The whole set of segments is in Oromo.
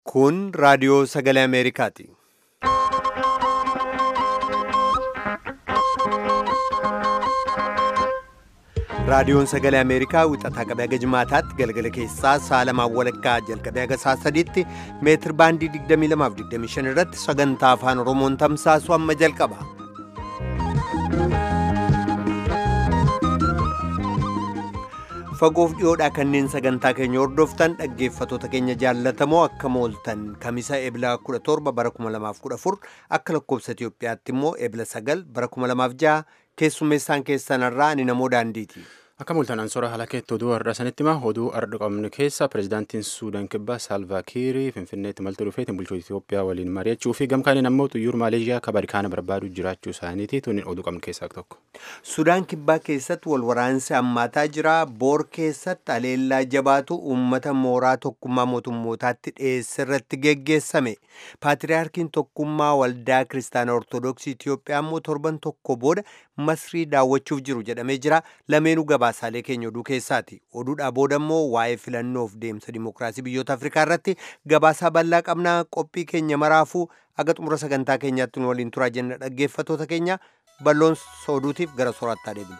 Kun raadiyoo sagalee Ameerikaati. Raadiyoon sagalee Ameerikaa wixataa qabee haga jimaataatti galgala keessaa sa'a lamaan walakkaa jalqabee haga sa'a sadiitti meetir baandii 22 irratti sagantaa afaan Oromoon tamsaasu amma jalqaba. Fagoof dhiyoodhaa kanneen sagantaa keenya hordoftan dhaggeeffatoota keenya jaallatamoo akka mooltan kamisa eebila 17 bara 2014 akka lakkoobsa Itoophiyaatti immoo eebila 9 bara 2006 keessummeessaan keessanarraa ani namoo daandiiti. Akka mul'atan ansora haala keetti oduu har'a sanitti hima oduu har'a qabnu keessa pirezidaantiin Suudaan kibbaa Saalvaa Kiirii Finfinneetti maltuu dhufeetiin bulchoota Itoophiyaa waliin mari'achuu fi gamkaaniin ammoo xiyyaara Maaleeshiyaa kabarikaana barbaaduu jiraachuu isaaniiti tuniin oduu qabnu keessaa tokko. Sudaan kibbaa keessatti wal waraansi hammaataa jira. Boor keessatti aleellaa jabaatu uummata mooraa tokkummaa mootummootaatti dhiyeesse irratti geggeessame. Paatiriyaarkiin tokkummaa waldaa kiristaanaa Ortoodooksii Itoophiyaa immoo torban tokko booda masrii daawwachuuf jiru jedhamee jira. Lameenuu gabaasaalee keenya oduu keessaati. Oduudhaa booda immoo waa'ee filannoof deemsa dimookiraasii biyyoota Afrikaa irratti gabaasaa bal'aa qabnaa qophii keenya maraafuu aga xumura sagantaa keenyaatti nu waliin turaa jenna dhaggeeffatoota keenya balloon sooduutiif gara soorattaa deebinu.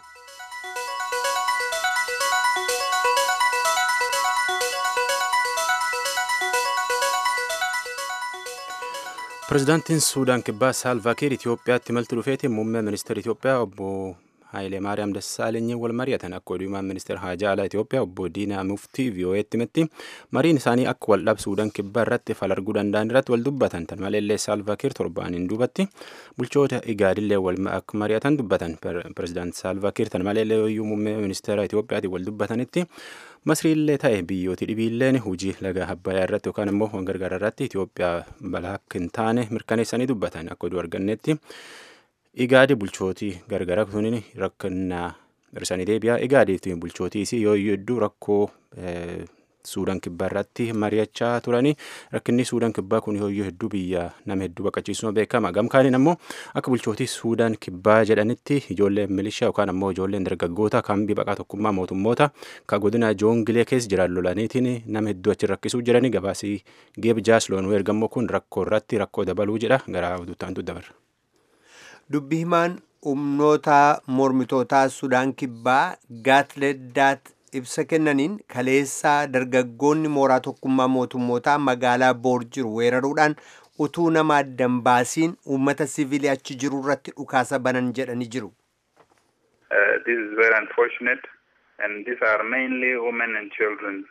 Pirezidaantiin Suudaan kibbaa Saalvaa Kiir Itoophiyaatti maltuu dhufeetiin muummee ministeera Itoophiyaa obbo Haayilee Maariyaam Dassaalenyi wal mari'atan akka oduumaan ministeera haajaa alaa Itoophiyaa obbo Diinaa Muftii VOA'tti himetti mariin isaanii akka wal dhabu Suudaan kibbaa irratti fal arguu danda'an irratti wal dubbatan tan maleellee Saalvaa Kiir torbaaniin duubatti bulchoota igaadillee wal akka mari'atan dubbatan pirezidaant Saalvaa Kiir tan maleellee yooyyuu muummee ministeera Itoophiyaatiin wal dubbatanitti masriillee ta'e biyyooti dhibiilleen hojii laga abbayaa irratti yookaan immoo waan gargaara irratti Itoophiyaa balaa akka hin taane mirkaneessanii dubbatan akka oduu argannetti. Igaadi bulchootii gargara kuniin rakkannaa hirsanii deebi'aa. Igaadiif bulchootiis yoo hedduu rakkoo Suudaan kibbaa irratti mari'achaa turanii rakkinni Suudaan kibbaa kun yoo hedduu biyya nama hedduu baqachiisuun beekama. Gamkaaniin ammoo akka bulchootii Suudaan kibbaa jedhanitti ijoolleen milishaa yookaan ammoo ijoolleen dargaggoota kambii baqaa tokkummaa mootummoota ka godina joongilee keessa jiran lolaniitiin nama hedduu achi rakkisuu jiranii gabaasii geeb jaasloon ergammoo kun rakkoo irratti rakkoo dabaluu jedha gara oduuttaantu dabarra. Dubbi himaan humnoota mormitootaa Sudaan kibbaa Gaatleddaat ibsa kennaniin kaleessaa dargaggoonni mooraa tokkummaa mootummootaa magaalaa Boor jiru weeraruudhaan utuu nama addan baasiin uummata siviilii achi jiru irratti dhukaasa banan jedhanii jiru. This is very unfortunate and these are mainly women and children.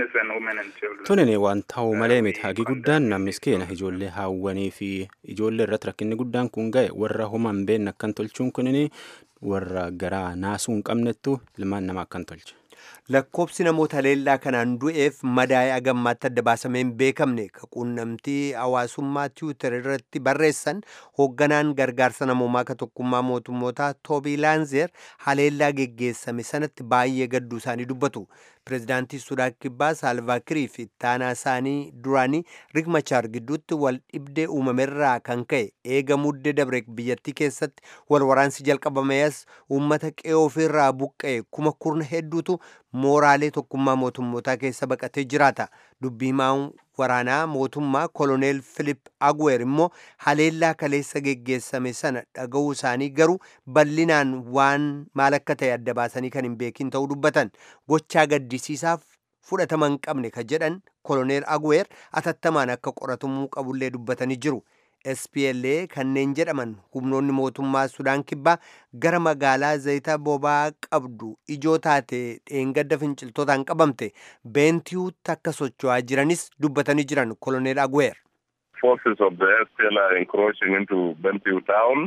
Tunin waan ta'u malee miti hagi guddaan nam miskiina ijoollee haawwanii fi ijoollee irratti rakkinni guddaan kun ga'e warra homa hin beekne akkan tolchuun kunin warra garaa naasuu hin qabnettu ilmaan namaa akkan tolche. Lakkoobsi namoota leellaa kanaan du'eef madaa'ee agammaatti adda baasamee hin beekamne ka quunnamtii hawaasummaa tiwiitar irratti barreessan hoogganaan gargaarsa namoomaa ka tokkummaa mootummootaa toobii laanzeer haleellaa geggeessame sanatti baay'ee gadduu isaanii dubbatu. Pireezidaantii Sudaan Kibbaa Saalvaakirii fi ittaanaa isaanii duraanii Riik Machaar gidduutti wal dhibdee uumamerraa kan ka'e eega muddee dabre biyyattii keessatti wal waraansi jalqabamees uummata qe'ee ofirraa buqqa'e kuma kurna hedduutu mooraalee tokkummaa mootummootaa keessa baqatee jiraata. Dubbii himaan waraanaa mootummaa koloneel Filip Agweer immoo haleellaa kaleessa geggeessame sana dhaga'uu isaanii garuu bal'inaan waan maal akka ta'e adda baasanii kan hin beekin ta'uu dubbatan gochaa gaddisiisaaf fudhatama hin qabne ka jedhan koloneel Agweer atattamaan akka qoratamuu qabullee dubbatanii jiru. SPLA kanneen jedhaman humnoonni mootummaa Sudaan kibbaa gara magaalaa zayita boba'aa qabdu ijoo taate dheengadda finciltootaan qabamte beentiyuutti akka socho'aa jiranis dubbatanii jiran koloneel Agweer. Forces of the SPLA are encroaching into Bentiu town.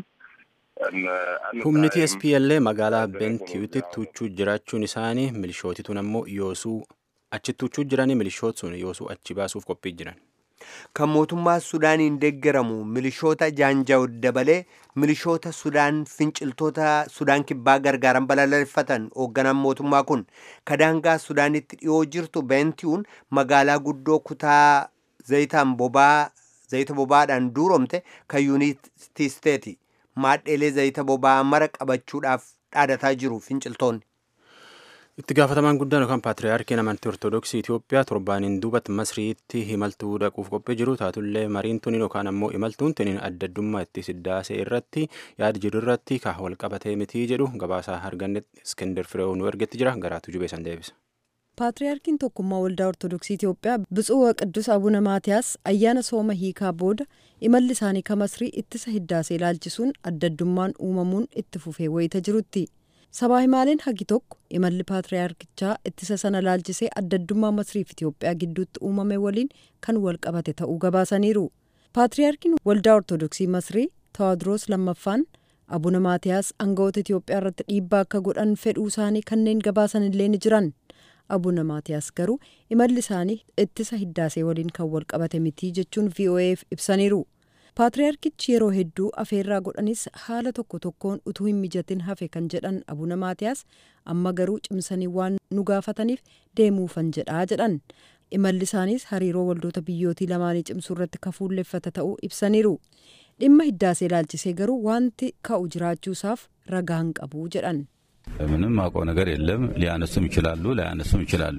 Humniti SPLA magaalaa Bentiyuutti tuuchuu jiraachuun isaanii milishootituun ammoo yoosuu achi tuuchuu jiranii milishoot sun yoosuu achi baasuuf qophii jiran. kan mootummaa sudaaniin deeggaramu milishoota jaanjaawud dabalee milishoota sudaan finciltoota sudaan kibbaa gargaaran balaaleffatan hoogganaan mootummaa kun kadaangaa sudaanitti dhiyoo jirtu beentiyuun magaalaa guddoo kutaa zayitaan bobaa zayita bobaadhaan duuromte kan yuunitii isteeti maadheelee zayita bobaa mara qabachuudhaaf dhaadataa jiru finciltoonni. Itti gaafatamaan guddaan yookaan paatriyaarkiin amantii Ortoodooksii Itoophiyaa torbaaniin duubatti Masriitti imaltuu dhaquuf qophii jiru taatullee mariin tuniin yookaan ammoo imaltuun tuniin adda addummaa itti siddaasee irratti yaada jiru irratti ka wal qabatee mitii jedhu gabaasaa arganne Iskender Fireew nu ergetti jira garaatu jubeessan deebisa. Paatriyaarkiin tokkummaa waldaa Ortoodooksii Itoophiyaa Biጹዕ Qidduus Abuna Maatiyaas ayyaana sooma hiikaa booda imalli isaanii ka Masrii ittisa hiddaasee ilaalchisuun adda addummaan uumamuun itti fufee wayita jirutti. Sabaa himaaleen hagi tokko imalli paatriyaarkichaa ittisa sana ilaalchisee adda addummaa Masriif Itoophiyaa gidduutti uumame waliin kan wal qabate ta'uu gabaasaniiru. Paatriyaarkiin waldaa Ortoodooksii Masrii Tawaadiroos lammaffaan Abuna Maatiyaas aangawoota Itoophiyaa irratti dhiibbaa akka godhan fedhuu isaanii kanneen gabaasan illee ni jiran. Abuna Maatiyaas garuu imalli isaanii ittisa hiddaasee waliin kan wal qabate mitii jechuun VOA'f ibsaniiru. Paatriyaarkichi yeroo hedduu afeerraa godhanis haala tokko tokkoon utuu hin mijatin hafe kan jedhan Abuna Maatiyaas amma garuu cimsanii waan nu gaafataniif deemuufan jedhaa jedhan. Imalli isaaniis hariiroo waldoota biyyootii lamaanii cimsuu irratti kafuulleffata ta'uu ibsaniiru. Dhimma hiddaasee ilaalchisee garuu wanti ka'u jiraachuusaaf ragaa hin qabu jedhan. ምንም አውቀው ነገር የለም። ሊያነሱም ይችላሉ፣ ላያነሱም ይችላሉ።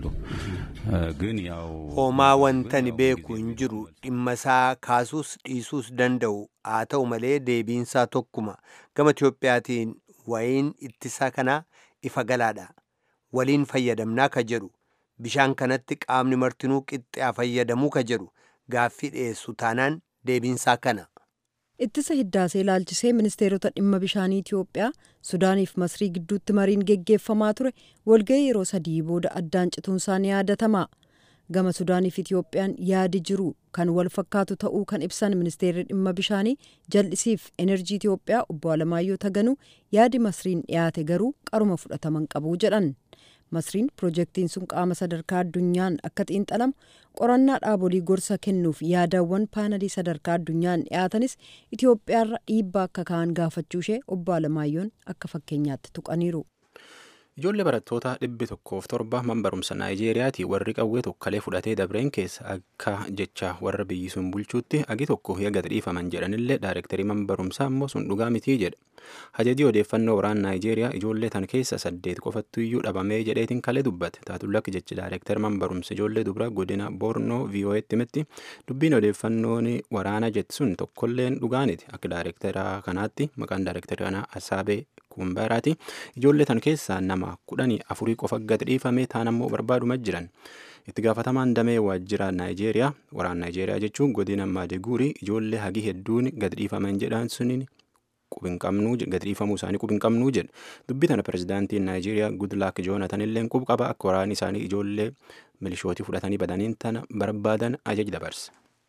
ግን ያው homaa wantani beeku hin jiru dhimma isaa kaasuus dhiisuus danda'u haa ta'u malee deebiinsaa tokkuma gama Itiyoophiyaatiin wayiin ittisaa kanaa ifa galaadha waliin fayyadamnaa ka jedhu bishaan kanatti qaamni martinuu qixxee fayyadamuu ka jedhu gaaffii dhiyeessu taanaan deebiinsaa kana. Ittisa hiddaasee ilaalchisee ministeerota dhimma bishaanii Itoophiyaa Sudaaniif Masrii gidduutti mariin geggeeffamaa ture walga'ii yeroo sadii booda addaan cituunsaa ni yaadatama. Gama Sudaaniif Itoophiyaan yaadi jiru kan wal fakkaatu ta'uu kan ibsan ministeerri dhimma bishaanii jal'isiif enerjii Itoophiyaa obbo Alamaayyoo Taganuu yaadi Masriin dhiyaate garuu qaruma fudhataman qabu jedhan. Masriin piroojeektiin sun qaama sadarkaa addunyaan akka xiinxalamu qorannaa dhaabolii gorsa kennuuf yaadawwan paanalii sadarkaa addunyaan dhiyaatanis Itoophiyaarra dhiibbaa akka ka'an gaafachuu ishee obbo Alamaayyoon akka fakkeenyaatti tuqaniiru. Ijoollee barattoota dhibbi tokkoof torba man barumsa Naayijeeriyaati warri qawwee tokkolee fudhatee dabreen keessa akka jecha warra biyyi sun bulchuutti agi tokko yaga dhiifaman jedhanillee daayirektarii man barumsaa immoo sun dhugaa mitii jedha. Hajajii odeeffannoo waraana Naayijeeriyaa ijoollee tan keessa saddeet qofattu iyyuu dhabamee jedheetiin kalee dubbate. Taatullakki jechi daayirektari man barumsa ijoollee dubra godina Boornoo VOA'tti himetti dubbiin odeeffannoon waraana jetti sun tokkolleen dhugaaniti. Akka daayirektaraa kanaatti maqaan daayirektarii kanaa Asaabee Kumbaraati. Ijoollee tan keessaa nama kudhanii afurii qofa gad dhiifame taan ammoo barbaaduma jiran. Itti gaafatamaan damee waajjira Naayijeeriyaa waraana Naayijeeriyaa jechuun godina Maadeguurii ijoollee hagi hedduun gad dhiifaman jedhan suniin qubin qabnuu gad dhiifamuu isaanii qubin qabnuu jedha. Dubbii tana pirezidaantiin Naayijeeriyaa Gudlaak Joonatan illee qub qaba akka waraanni isaanii ijoollee milishootii fudhatanii badaniin tana barbaadan ajaja dabarse.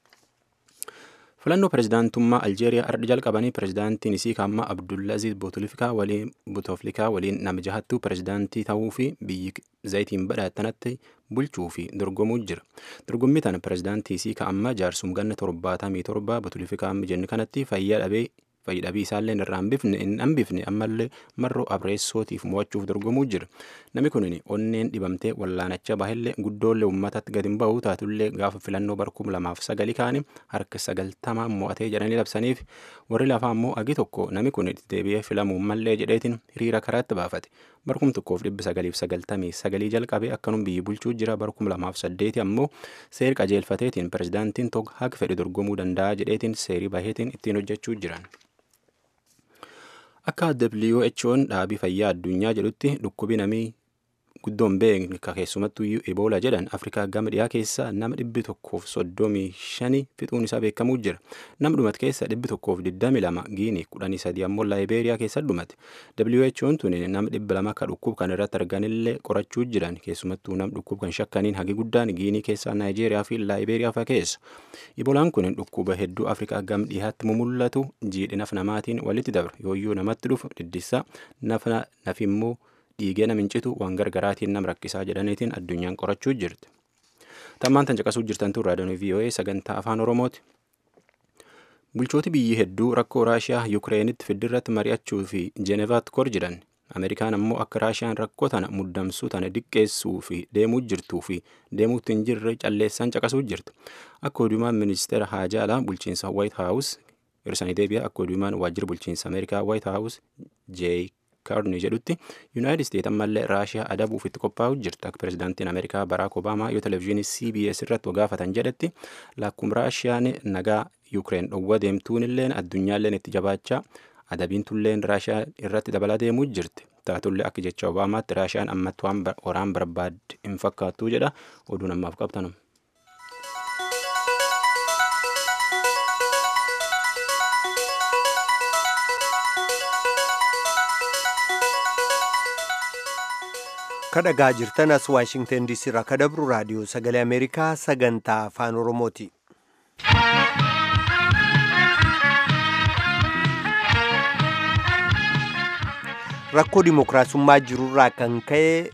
filannoo pirezidaantummaa aljeeriyaa ardhi jalqabanii pirezidaantiin isii kaammaa abdullaziz bouteflikaa waliin bouteflikaa waliin nama jahattuu pirezidaantii ta'uu fi biyyi zayitiin badhaatanatti bulchuu fi dorgomuu jira dorgommii tana pirezidaantii isii kaammaa jaarsum ganna torbaatamii torba bouteflikaa jenni kanatti fayyaa dhabee fayyadhabii isaallee irraa hin hambifne ammallee marroo abreessootiif mo'achuuf dorgomuu jira namni kun onneen dhibamtee wallaanacha bahillee guddoollee uummatatti gadi hin ba'u taatullee gaafa filannoo barkum lamaaf sagali kaanii harka sagaltamaa mo'atee jedhanii labsaniif warri lafaa immoo agi tokko namni kun deebi'ee filamuu mallee jedheetiin hiriira karaatti baafate barkum tokkoof dhibbi sagaliif sagaltamii sagalii jalqabee akkanum biyyi bulchuu jira barkum lamaaf saddeeti ammoo seeri qajeelfateetiin pirezidaantiin tokko haga fedhe dorgomuu danda'a jedheetiin seerii baheetiin ittiin hojjechuu jiran. Akka WHO'n dhaabii fayyaa addunyaa jedhutti dhukkubi namii guddoon beekne keessumattuu Ebola jedhan Afrikaa gama dhiyaa keessa nama dhibbi tokkoof soddomii shani fixuun isaa beekamuu jira. Nama dhumate keessa dhibbi tokkoof digdami lama Giinii kudhanii sadii ammoo Laayibeeriyaa keessa dhumate. WHO'n tun nama dhibba lama akka dhukkub kan irratti arganillee qorachuu jiran keessumattuu nama dhukkub kan shakkaniin hagi guddaan Giinii keessa Naayijeeriyaa fi Laayibeeriyaa fa'aa keessa. Ebolaan kun dhukkuba hedduu Afrikaa gama dhiyaatti mumullatu jiidhinaaf namaatiin walitti dabra yooyyuu namatti dhufu dhiddissa nafi immoo dhiigee nam hincitu waan gargaraatiin nam rakkisaa jedhaniitiin addunyaan qorachuu jirti. Tammaan tan caqasuu jirtantu raadiyoon VOA sagantaa afaan Oromooti. Bulchooti biyyi hedduu rakkoo Raashiyaa Yukireenitti fiddirratti mari'achuu fi Jeenevaatti kor jedhan. Ameerikaan ammoo akka Raashiyaan rakkoo tana muddamsuu tana diqqeessuu fi deemuu jirtuu fi deemuutti hin jirre calleessaan caqasuu jirti. Akka odumaan ministeera haajaa alaa bulchiinsa White House hirsanii deebi'a akka odumaan waajjira bulchiinsa Ameerikaa White House J. kaarni jedhutti yuunaayitid isteet ammallee raashiyaa adabuuf itti qophaa'u jirti akka pirezidaantiin ameerikaa baraak obaamaa yoo televezyiinii cbs irratti gaafatan jedhetti lakkum raashiyaan nagaa yuukireen dhowwa deemtuun illeen addunyaalleen itti jabaachaa adabiin tulleen raashiyaa irratti dabalaa deemuu jirti taatullee akka jecha obaamaatti raashiyaan ammatti waan waraan barbaadde hin fakkaattuu jedha oduun ammaaf qabtanum. kadhagaa jirtan as waashingtan diisii irraa kadabru raadiyoo sagalee ameerikaa sagantaa afaan oromooti. rakkoo dimokiraasummaa jirurraa kan ka'e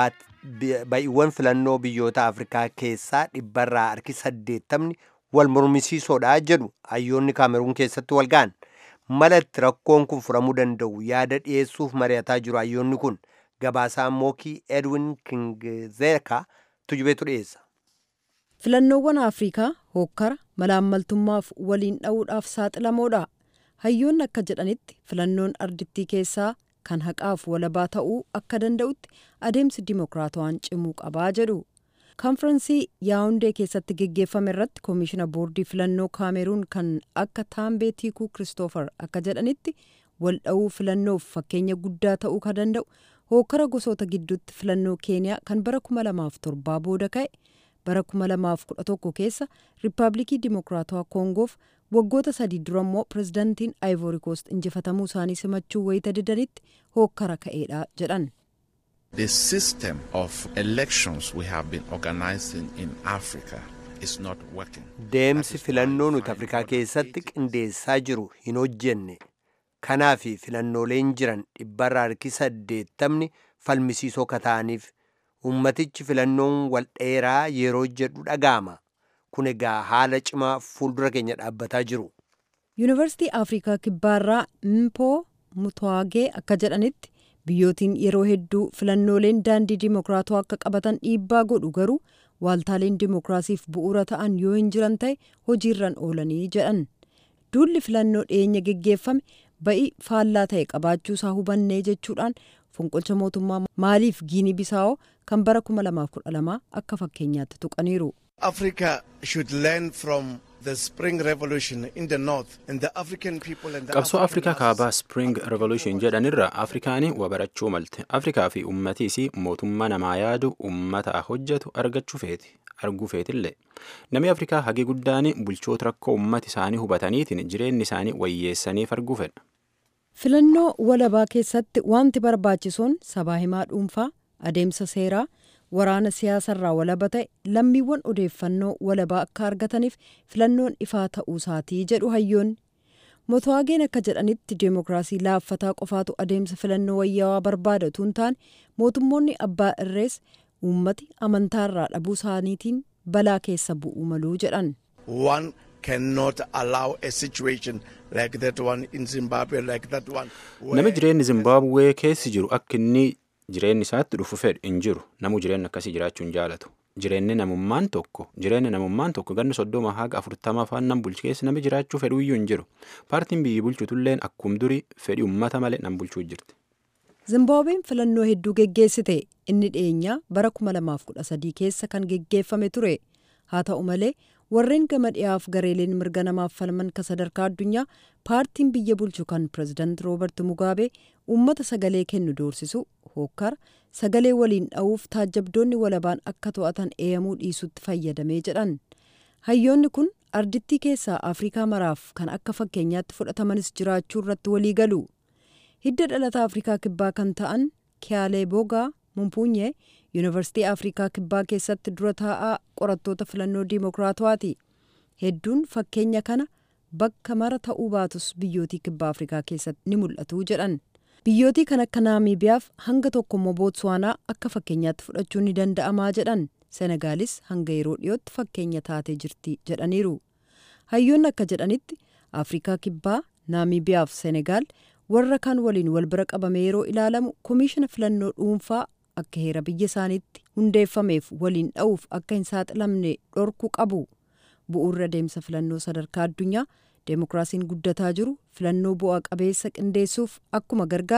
ba'iiwwan filannoo biyyoota afrikaa keessaa dhibbarraa harki saddeettamni wal mormisiisoodha jedhu hayyoonni kaameruun keessatti wal ga'an malatti rakkoon kun furamuu danda'u yaada dhiyeessuuf mari'ataa jiru hayyoonni kun gabaasaa mookii edwin kingzeeka tujubeetu dhiyeessa. filannoowwan afrikaa hokkara malaammaltummaaf waliin dha'uudhaaf saaxilamoodha hayyoonni akka jedhanitti filannoon ardittii keessaa kan haqaaf walabaa ta'uu akka danda'utti adeemsi dimokiraatawaan cimuu qabaa jedhu kaanfiraansii yaawundee keessatti geggeeffame irratti koomishina boordii filannoo kaameruun kan akka taambee tiikuu kiristoofer akka jedhanitti wal dha'uu filannoof fakkeenya guddaa ta'uu kan danda'u hookara gosoota gidduutti filannoo keeniyaa kan bara 2007 booda ka'e bara 2011 keessa riippaabilikii dimokiraatawaa koongoof waggoota sadii dura immoo pirezidaantiin aayivoori koost injifatamuu isaanii simachuu wayita didanitti hookkara ka'eedha jedhan. The system of elections we have been organizing in Africa is not working. Deemsi filannoo nuti Afrikaa keessatti qindeessaa jiru hin hojjenne. Kanaaf filannooleen jiran dhibbarraa harki saddeettamni falmisiisoo kata'aniif ummatichi filannoon wal dheeraa yeroo jedhu dhaga'ama. kun egaa haala cimaa fuuldura keenya dhaabbataa jiru. yuunivarsiitii afrikaa kibbaarraa mpoo mutwaagee akka jedhanitti biyyootiin yeroo hedduu filannooleen daandii dimokiraatoo akka qabatan dhiibbaa godhu garuu waaltaaleen dimokiraasiif bu'uura ta'an yoo hin jiran ta'e hojiirran oolanii jedhan duulli filannoo dhiyeenya geggeeffame ba'ii faallaa ta'e qabaachuusaa hubannee jechuudhaan fonqolcha mootummaa maaliif giinii bisaa'oo kan bara 2012 akka fakkeenyaatti tuqaniiru. Africa should learn from the Spring Revolution in the North and the African people and the qabsoo African afrikaa masses. kaabaa spring revolution jedhanirra afrikaani waa barachuu malte afrikaa fi ummatiis mootummaa namaa yaadu ummata hojjetu argachuu feeti arguu feetillee namni afrikaa hagi guddaan bulchoota rakkoo ummati isaanii hubataniitiin jireenyi isaanii wayyeessaniif arguu fedha filannoo walabaa keessatti wanti barbaachisoon sabaa himaa dhuunfaa adeemsa seeraa waraana siyaasarraa walaba ta'e lammiiwwan odeeffannoo walabaa akka argataniif filannoon ifaa ta'uu isaatii jedhu hayyoonni motowaageen akka jedhanitti deemokiraasii laaffataa qofaatu adeemsa filannoo wayyaawaa barbaada utuu hin taane mootummoonni abbaa irrees uummati amantaarraa dhabuu isaaniitiin balaa keessa bu'uu maluu jedhan One cannot allow a situation like that one in Zimbabwe, like that one. Nami where jireenyi Zimbabwee keessi jiru akka inni jireenyi isaatti dhufu fedhu hin jiru. Namu jireenya akkasii jiraachuu hin jaalatu. Jireenyi namummaan tokko jireenya namummaan tokko ganna soddoma haga afurtama afaan nam bulchu keessa nami jiraachuu fedhu iyyuu hin jiru. Paartiin biyyi bulchutulleen akkum durii fedhii uummata malee nam bulchuu jirti. Zimbaabuween filannoo hedduu geggeessite inni dhiyeenyaa bara 2013 keessa kan geggeeffame ture. Haa ta'u malee warreen gama dhiyaaf gareeleen mirga namaaf falman ka sadarkaa addunyaa paartiin biyya bulchu kan pirezidaant roobert mugaabee uummata sagalee kennu doorsisu hokkara sagalee waliin dha'uuf taajjabdoonni walabaan akka to'atan eeyamuu dhiisutti fayyadamee jedhan. Hayyoonni kun ardittii keessaa Afrikaa maraaf kan akka fakkeenyaatti fudhatamanis jiraachuu irratti walii galu. hidda dhalata afrikaa kibbaa kan ta'an kiyaalee bogaa mumpuunyee yuunivarsiitii afrikaa kibbaa keessatti dura taa'aa qorattoota filannoo diimokiraatawaati hedduun fakkeenya kana bakka mara ta'uu baatus biyyootii kibbaa afrikaa keessatti ni mul'atu jedhan biyyootii kan akka naamiibiyaaf hanga tokkommoo bootswaanaa akka fakkeenyaatti fudhachuun ni danda'amaa jedhan senegaalis hanga yeroo dhiyootti fakkeenya taatee jirti jedhaniiru hayyoonni akka jedhanitti afrikaa kibbaa naamiibiyaaf senegaal warra kaan waliin wal bira qabame yeroo ilaalamu koomishina filannoo dhuunfaa akka heera biyya isaaniitti hundeeffameef waliin dha'uuf akka hin saaxilamne dhorkuu qabu bu'uurri adeemsa filannoo sadarkaa addunyaa deemokiraasiin guddataa jiru filannoo bu'aa qabeessa qindeessuuf akkuma gargaaru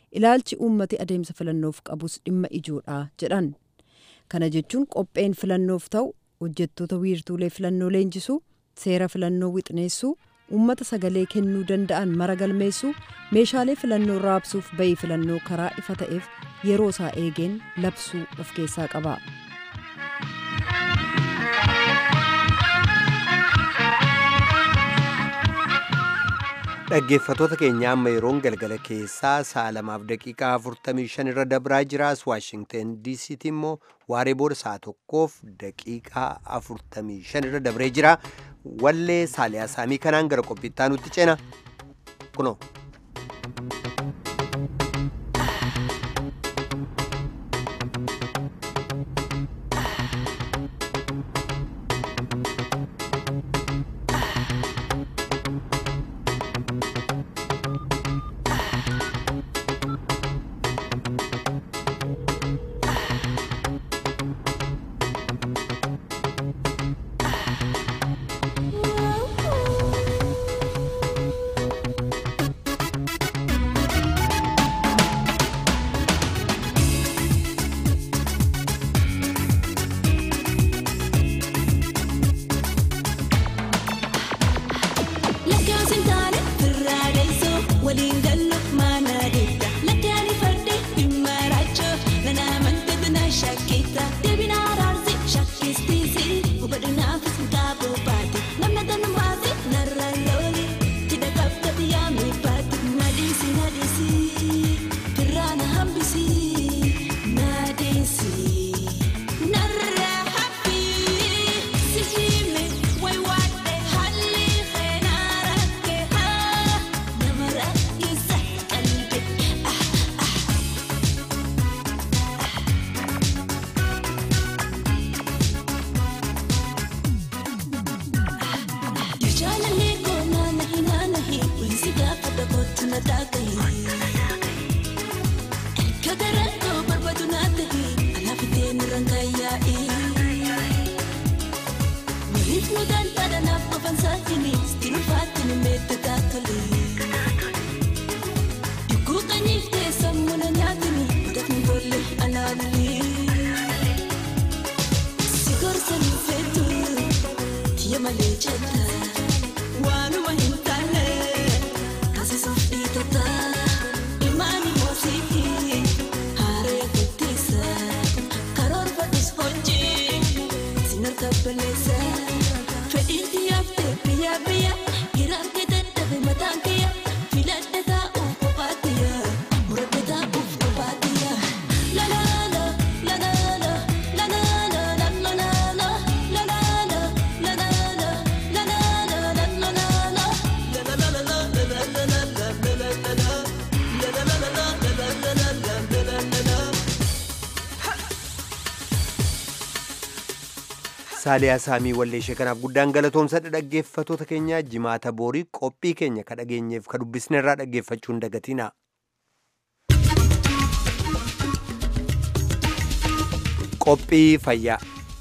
ilaalchi uummati adeemsa filannoof qabus dhimma ijoodha jedhan kana jechuun qopheen filannoof ta'u hojjettoota wiirtuulee filannoo leenjisuu seera filannoo wixneessuu uummata sagalee kennuu danda'an mara galmeessuu meeshaalee filannoo raabsuuf bayii filannoo karaa ifa ta'eef yeroo isaa eegeen labsuu of keessaa qaba. dhaggeeffatoota keenya amma yeroon galgala keessaa sa'a lamaaf daqiiqaa 45 irra dabraa jiraas waashingten diisiitti immoo waaree booda sa'a tokkoof daqiiqaa 45 irra dabree jira wallee saaliyaa saamii kanaan gara qophiittaa nutti ceena kunoo. saaliyaa saamii walleeshee kanaaf guddaan galatoomsadha dhaggeeffatoota keenya jimaata boorii qophii keenya ka dhageenyeef ka dubbisne irraa dhaggeeffachuu hin dagatina. qophii fayyaa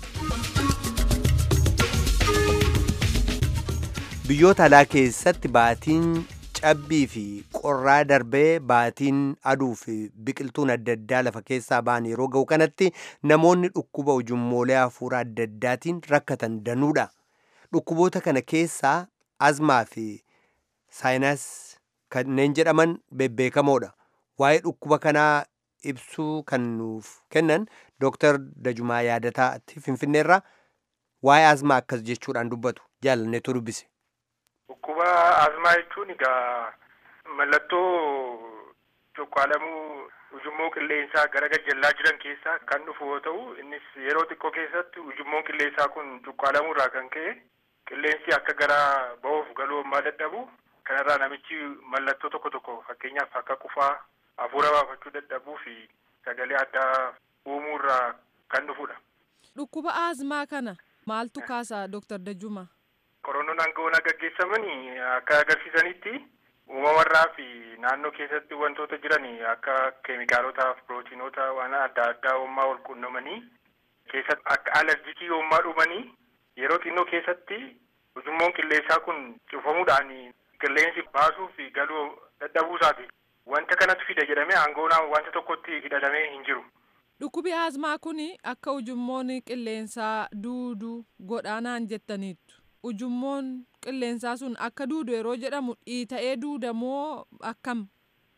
biyyoota alaa keessatti baatiin cabbii fi qorraa darbee baatiin aduu fi biqiltuun adda addaa lafa keessaa ba'an yeroo ga'u kanatti namoonni dhukkuba ujummoolee hafuuraa adda addaatiin rakkatan danuudha. Dhukkuboota kana keessaa azmaa fi saayinas kanneen jedhaman bebbeekamoodha. Waa'ee dhukkuba kanaa ibsuu kan nuuf kennan Dr. Dajumaa Yaadataatti Finfinneerraa waa'ee azmaa akkas jechuudhaan dubbatu jaalanneetu dubbise. Dhukkuba azmaa jechuun egaa mallattoo cuqqaalamuu ujummoo qilleensaa gara gajjallaa jiran keessaa kan dhufu yoo ta'u innis yeroo xiqqoo keessatti ujummoon qilleensaa kun cuqqaalamuu irraa kan ka'e qilleensi akka gara ba'uuf galuu ammaa dadhabu kanarraa namichi mallattoo tokko tokko fakkeenyaaf akka qufaa hafuura baafachuu dadhabuu fi sagalee addaa uumuu irraa kan dhufudha. Dhukkuba azmaa kana maaltu kaasa Dr. Dajjuma? Qorannoon aangawoon gaggeessamanii akka agarsiisanitti uumamarraa fi naannoo keessatti wantoota jiran akka keemikaalotaaf pirootiinoota waan adda addaa uumaa wal quunnamanii keessatti akka alerjikii uumaa dhumanii yeroo xinnoo keessatti ujummoon qilleensaa kun cufamuudhaan qilleensi baasuu fi galuu dadhabuu isaati. wanta kanatu fida jedhamee aangoonaan wanta tokkotti hidhatamee hin jiru. Dhukkubi asmaa kun akka ujummoon qilleensaa duudu godhaanaan jettaniittu. Ujummoon qilleensaa sun akka duudu yeroo jedhamu dhiita'ee duudamoo akkam?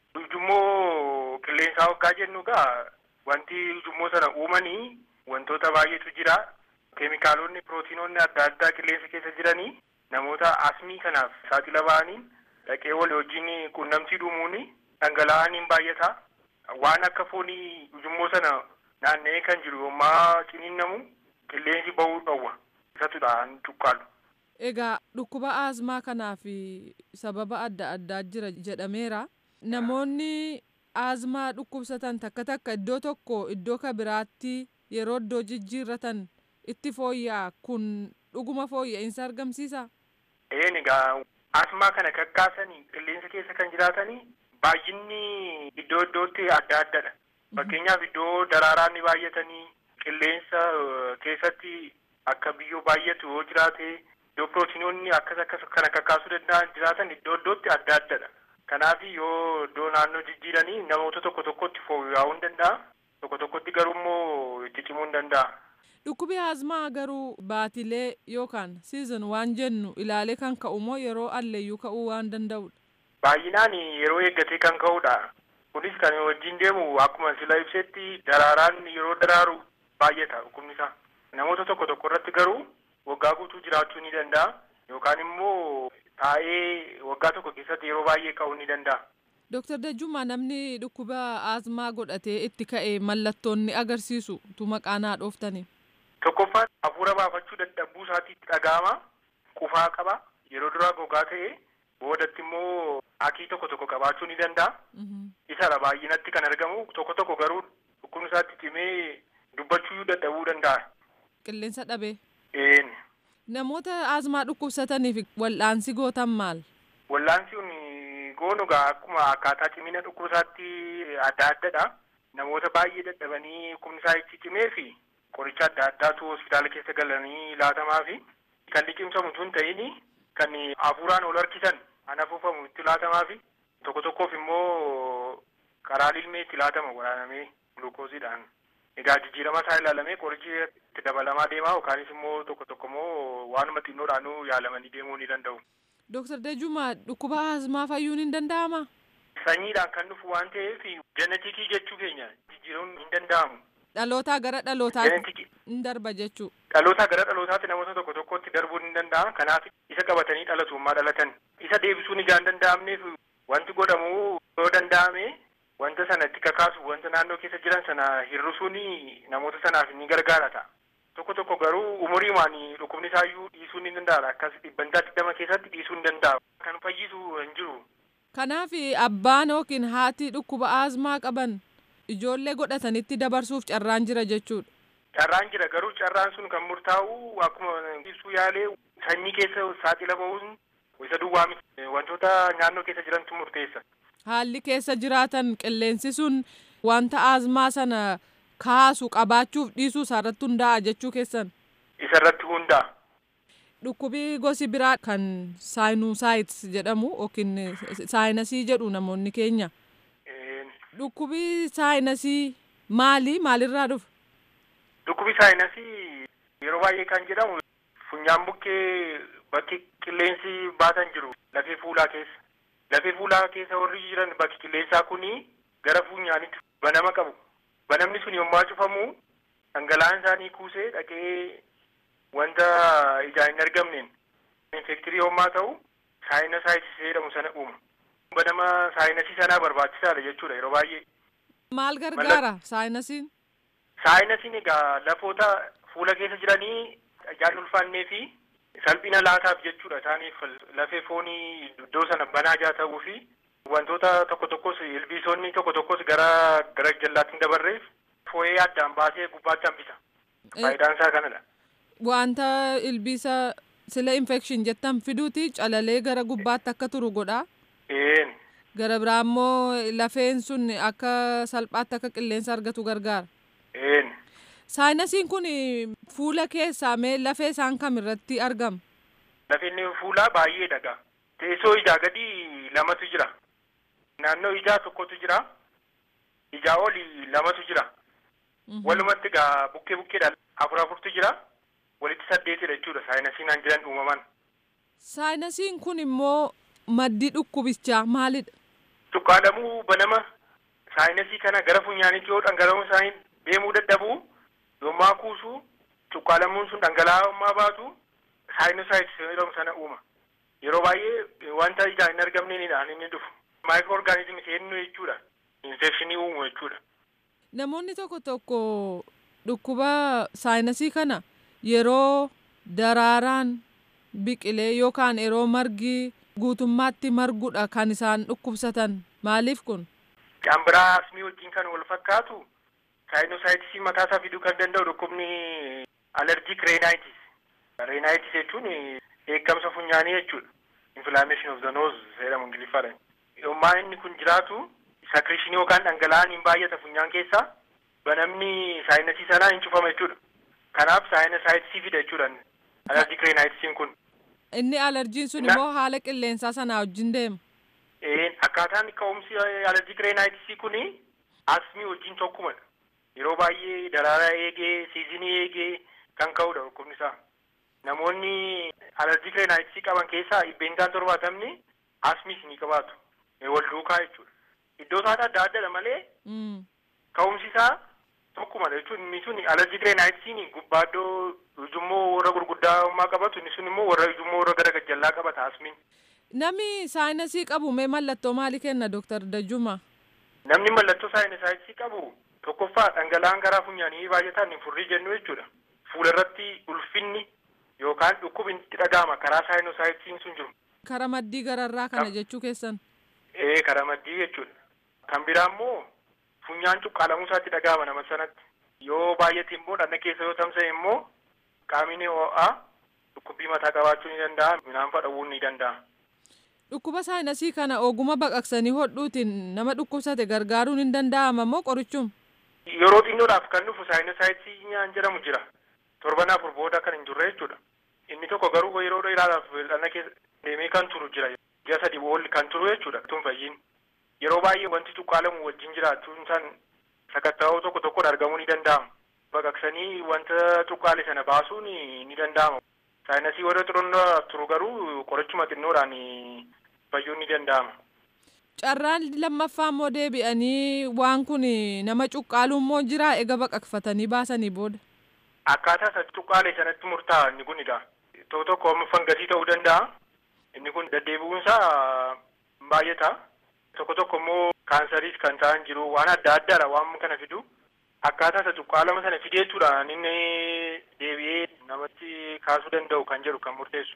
Ujummoo qilleensaa hoggaa jennu gaa wanti ujummoo sana uumanii wantoota baay'eetu jira. Keemikaalonni pirootiinonni adda addaa qilleensa keessa jiranii namoota asmii kanaaf saaxila ba'anii dhaqee walii wajjin quunnamtii dhuumuun dhangala'aniin baay'ata. Waan akka foonii ujummoo sana naanna'ee kan jiru yommaa ciniinnamu qilleensi ba'uu dhowwa. Isatudha cuqqaalu. Egaa dhukkuba asmaa kanaaf sababa adda addaa jira jedhameera. Namoonni asmaa dhukkubsatan takka takka iddoo tokko iddoo ka biraatti yeroo iddoo jijjiirratan itti fooyya'a kun dhuguma fooyya'insa argamsiisa. Een egaa asmaa kana kakkaasanii qilleensa keessa kan jiraatanii baay'inni iddoo iddootti adda addadha. Fakkeenyaaf iddoo daraaraan ni baay'atanii qilleensa keessatti akka biyyoo baay'atu yoo jiraate iddoo pirootiinoonni akkas akkas kana kakkaasuu danda'an jiraatan iddoo iddootti adda addadha. Kanaaf yoo iddoo naannoo jijjiiranii namoota tokko tokkotti fooyya'uu hin danda'a. Tokko tokkotti garuu immoo itti cimuu hin danda'a. Dhukkubi asmaa garuu baatilee yookaan siizon waan jennu ilaalee kan ka'u moo yeroo alleeyyuu ka'uu waan danda'udha. Baay'inaan yeroo eeggatee kan ka'udha. Kunis kan wajjin deemu akkuma sila ibsetti daraaraan yeroo daraaru baay'ata dhukkubni isaa. Namoota tokko tokko irratti garuu waggaa guutuu jiraachuu ni danda'a. Yookaan immoo taa'ee waggaa tokko keessatti yeroo baay'ee ka'uu ni danda'a. Dooktar Dajjummaa namni dhukkuba asmaa godhatee itti ka'e mallattoonni agarsiisu tu maqaa naa dhooftani. Tokkoffaan hafuura baafachuu dadhabuu isaatti dhaga'ama. Qufaa qaba. Yeroo duraa gogaa ta'e boodatti immoo akii tokko tokko qabaachuu ni danda'a. Isadha baay'inatti kan argamu tokko tokko garuu dhukkubni isaatti cimee dubbachuu dadhabuu danda'a. Qilleensa dhabee. Een. Namoota asmaa dhukkubsataniif wal'aansi gootan maal? Wal'aansi kun goonu gaa akkuma akkaataa cimina dhukkubisaatti adda addadha. Namoota baay'ee dadhabanii dhukkubni isaa itti cimee fi qoricha adda addaatu hospitaala keessa galanii laatamaa fi kan liqimsamu tun ta'ini kan hafuuraan ol harkisan an afuufamu itti laatamaa fi tokko tokkoof immoo karaa ilmee itti laatama waraanamee gulukoosiidhaan. Egaa jijjiirama isaa ilaalamee qorichi itti dabalamaa deemaa yookaanis immoo tokko tokko immoo waanuma xinnoodhaanuu yaalamanii deemuu ni danda'u. Dooktar Dajjummaa dhukkuba asmaa fayyuun hin danda'amaa? Sanyiidhaan kan dhufu waan ta'eef jenetikii jechuu keenya jijjiiruun hin danda'amu. Dhalootaa gara dhalootaatti hin darba jechuu. Dhalootaa gara dhalootaatti namoota tokko tokkotti darbuun hin danda'a. Kanaaf isa qabatanii dhalatummaa dhalatan. Isa deebisuun ijaan danda'amneef wanti godhamu yoo danda'ame wanta sana itti kakaasu wanta naannoo keessa jiran sana hir'isuun namoota sanaaf ni gargaara ta'a. Tokko tokko garuu umuriimaan dhukkubni isaayyuu dhiisuu ni danda'a. Akkas dhibbantaa digdama keessatti dhiisuu ni danda'a. Kan fayyisu hin jiru. Kanaaf abbaan yookiin haati dhukkuba asmaa qaban ijoollee godhatanitti dabarsuuf carraan jira jechuudha. Carraan jira garuu carraan sun kan murtaa'u akkuma ibsuu yaalee sanyii keessa saaxila ba'uun isa duwwaa miti wantoota naannoo keessa jirantu murteessa. Haalli keessa jiraatan qilleensi sun wanta asmaa sana kaasu qabaachuuf dhiisuu isaarratti hundaa'a jechuu keessan. Isarratti hundaa'a. Dhukkubi gosi biraa kan saayinusaayits jedhamu yookiin saayinasii jedhu namoonni keenya. Dhukkubi saayinasii maali? Maalirraa dhufa? Dhukkubi saayinasii yeroo baay'ee kan jedhamu funyaan bukkee bakki qilleensi baatan jiru lafee fuulaa keessa. Lafee fuulaa keessa warri jiran bakki qilleensaa kuni gara funyaanitti banama qabu. Banamni sun yommuu cufamu dhangala'aan isaanii kuusee dhaqee wanta ijaan hin argamneen infektirii yommaa ta'u saayinasaayitis jedhamu sana uuma. Banama saayinasii sanaa barbaachisaadha jechuudha yeroo baay'ee. Maal gargaara saayinasiin? Saayinasiin egaa lafoota fuula keessa jiranii ijaan ulfaannee fi salphina laataaf jechuudha isaaniif lafee foonii iddoo sana banaa jaa ta'uu fi wantoota tokko tokkos ilbiisonni tokko tokkos gara gara jallaatti hin dabarreef foo'ee addaan baasee gubbaatti hambisa. Faayidaan isaa kanadha. Wanta ilbiisa sila infekshin jettan fiduuti calalee gara gubbaatti akka turu godha. Een. Gara biraa immoo lafeen sun akka salphaatti akka qilleensa argatu gargaara. Een. Saayinasiin kun fuula keessaa mee lafee isaan kam irratti argama? Lafeen fuulaa baay'ee dhagaa. Teessoo ijaa gadi lamatu jira. naannoo ijaa tokkotu jira ijaa oli lamatu jira walumatti gaa bukkee bukkeedhaan afur afurtu jira walitti saddeetidha jechuudha saayinasiin jiran uumaman. Saayinasiin kun immoo maddi dhukkubichaa maalidha? Cuqqaalamuu banama saayinasii kana gara funyaaniitti yoo dhangala'uun isaanii deemuu dadhabuu yommaa kuusuu cuqqaalamuun sun dhangala'ummaa baatu saayinosaayitis jedhamu sana uuma. Yeroo baay'ee wanta ijaan hin argamneenidhaan inni dhufu. Maayikiroo orgaanizimii seenuu jechuudha. Infekshinii uumu jechuudha. Namoonni tokko tokko dhukkuba saayinasii kana yeroo daraaraan biqilee yookaan yeroo margi guutummaatti margudha kan isaan dhukkubsatan maaliif kun? Kan biraa asmii wajjin kan wal fakkaatu saayinosaayitisii mataa isaa fiduu kan danda'u dhukkubni alerjiik reenaayitis. Reenaayitis jechuun eeggamsa funyaanii jechuudha. Inflammation of the nose jedhamu ingiliffaadhaan. Yommaa inni kun jiraatu sakrishinii yookaan dhangala'aan hin baay'ata funyaan keessaa banamni saayinasii sanaa hin cufama jechuudha. Kanaaf saayinasaayitisii fida jechuudha. Alerjiik reenaayitisiin kun. Inni alerjiin sun immoo haala qilleensaa sanaa wajjin deema. Akkaataan ka'umsi alerjiik reenaayitisii kun asmii wajjin tokkumadha. Yeroo baay'ee daraaraa eegee siizinii eegee kan ka'udha dhukkubni isaa. Namoonni alerjiik reenaayitisii qaban keessaa dhibbeentaan torbaatamni asmiis ni qabaatu. Wal duukaa jechuudha. Iddoo isaanii adda addadha malee ka'umsi isaa tokkumadha jechuun inni sun alerjiik reenaayitisiin gubbaa iddoo ujummoo warra gurguddaa qabatu inni sun immoo warra ujummoo warra gara gajjallaa qabata asmiin. Namni saayinasii qabu mee mallattoo maalii kenna Dooktar Dajjuma? Namni mallattoo saayinasaayitisii qabu tokkoffaa dhangala'aan garaa funyaanii baay'ataan hin furrii jennu jechuudha. Fuula irratti ulfinni yookaan dhukkubni itti dhaga'ama karaa saayinasaayitiin sun jiru. Kara maddii gararraa kana jechuu keessan? Ee kara maddii jechuudha. Kan biraa immoo funyaan cuqqaalamuu isaatti dhaga'ama nama sanatti. Yoo baay'ate immoo dhagna keessa yoo tamsa'e immoo qaamni ho'aa dhukkubbii mataa qabaachuu ni danda'a midhaan fudhachuu ni danda'a. Dhukkuba saayinasii kana oguma baqaqsanii hodhuutiin nama dhukkubsate gargaaruun hin danda'ama moo qorichuma? Yeroo xinnoodhaaf kan dhufu saayinasaayitisii nyaan jedhamu jira. Torban afur booda kan hin turre jechuudha. Inni tokko garuu yeroo dheeraadhaaf dhagna keessa deemee kan turu jira. Ji'a sadii boolli kan turu jechuudha. Tun fayyin. Yeroo baay'ee wanti cuqqaalamu wajjin jiraachuun isaan sakatta'oo tokko tokkoon argamuu ni danda'ama. Baqaqsanii wanta cuqqaale sana baasuun ni danda'ama. Saayinasii warra xurunnaa turu garuu qorichuma xinnoodhaan fayyuun ni danda'ama. Carraan lammaffaa immoo deebi'anii waan kun nama cuqqaalu immoo jira ega baqaqfatanii baasanii booda. Akkaataa isa cuqqaale sanatti murtaa'a inni kunidha. Tokko tokko fangasii ta'uu danda'a. Inni kun deddeebi'uunsaa baay'ata. Tokko tokko immoo kaansariis kan ta'an jiru waan adda addaadha waan kana fidu. Akkaataa isa cuqqaalama sana fideetuudhaan inni deebi'ee namatti kaasuu danda'u kan jedhu kan murteessu.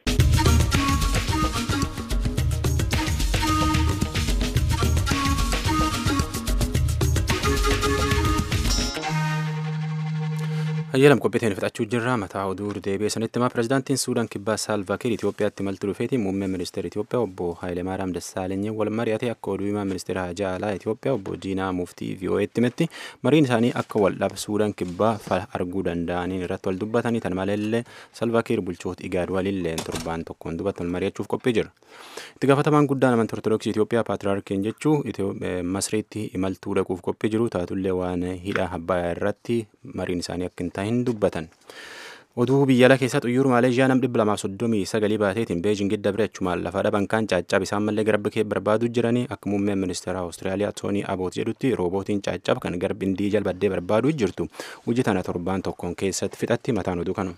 Hayyalam qophiitiin fixachuu jirra mataa oduu deebi'ee sanitti himaa pirezidaantiin Suudaan kibbaa Saalvaakiir Itoophiyaatti imaltuu dhufeetiin muummee ministeera Itoophiyaa obbo Haayileemaariyaam Dassaalenyi wal mari'ate akka oduu himaa ministeera Hajaa Alaa Itoophiyaa obbo Diinaa Muftii VOA'tti himetti mariin isaanii akka wal dhaba Suudaan kibbaa fala arguu danda'aniin irratti wal dubbatanii tan maleellee Saalvaakiir bulchoota Igaad walillee torbaan tokkoon dubbatti wal mari'achuuf qophii jira. Itti gaafatamaan guddaan amantii Ortodoksii Itoophiyaa Paatriyaarkiin jechuu Masriitti imaltuu dhaquuf qophii jiru taatullee waan hidha Abbayaa irratti mariin isaanii akka hin taa'in dubbatan. Oduu biyya alaa keessaa xuyyoor Maaleeshiyaa nam dhibba lamaaf soddomii sagalii baateetiin Beejingit dabre achumaan lafa dhaban kan caaccabe isaan mallee garbi kee barbaaduu jiranii akka muummeen ministeera Awustiraaliyaa Toonii Aboot jedhutti roobootiin caaccaba kan garbi indii jalbaddee barbaaduu jirtu hojii tana torbaan tokkoon keessatti fixatti mataan oduu kanu.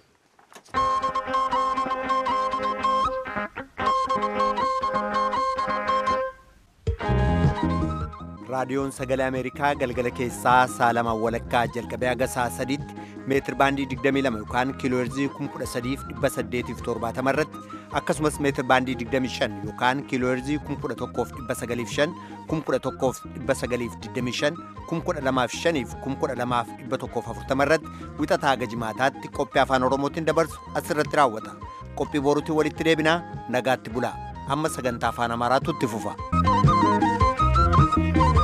raadiyoon sagalee ameerikaa galgala keessaa saalamaan walakkaa jalqabee haga saa sadiitti meetir baandii 22 yookaan kiilooherzii 13870 irratti akkasumas meetir baandii 25 yookaan kiilooherzii 11905 11925 12005 12140 irratti wixataa haga jimaataatti qophii afaan oromootiin dabarsu asirratti raawwata qophii boruutiin walitti deebinaa nagaatti bulaa amma sagantaa afaan amaaraatu itti fufa.